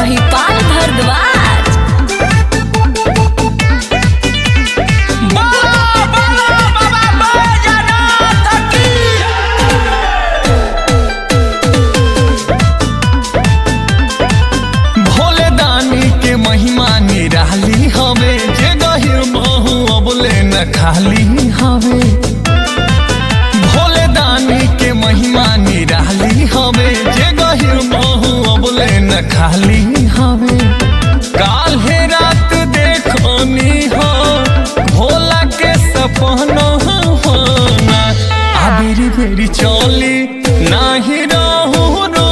महिपाल भारद्वाज भोले दानी के महिमा निराली हवे जे गहिर महू अबले न खाली हवे भोले दानी के महिमा निराली हवे जे गहिर महू अबले न खाली हवे काल्हे रात देखनी हो भोला के सपना आ बेरी बेरी चली नाही रहू रो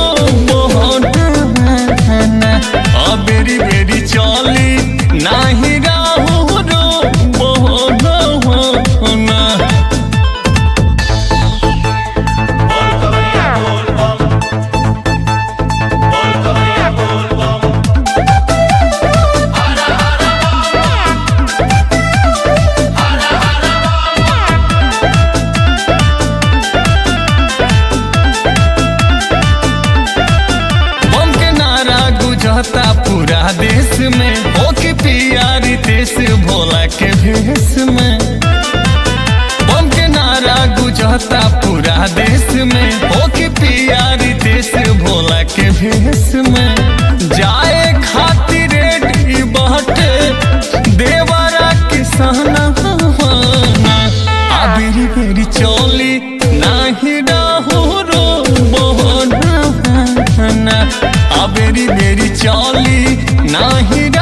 मोहना आ बेरी बेरी चली नाही रहू रो मोहना बम के नारा गुजरता पूरा देश में ओ की पियारी देश भोला के भेष में बम के नारा गुजरता पूरा देश में ओ की पियारी देश भोला के भेष में जाए खातिर रेडी बहटे देवरा किसाना आ बेरी बेरी चली नाही रहू रो मोहना आ बेरी बेरी चली नाही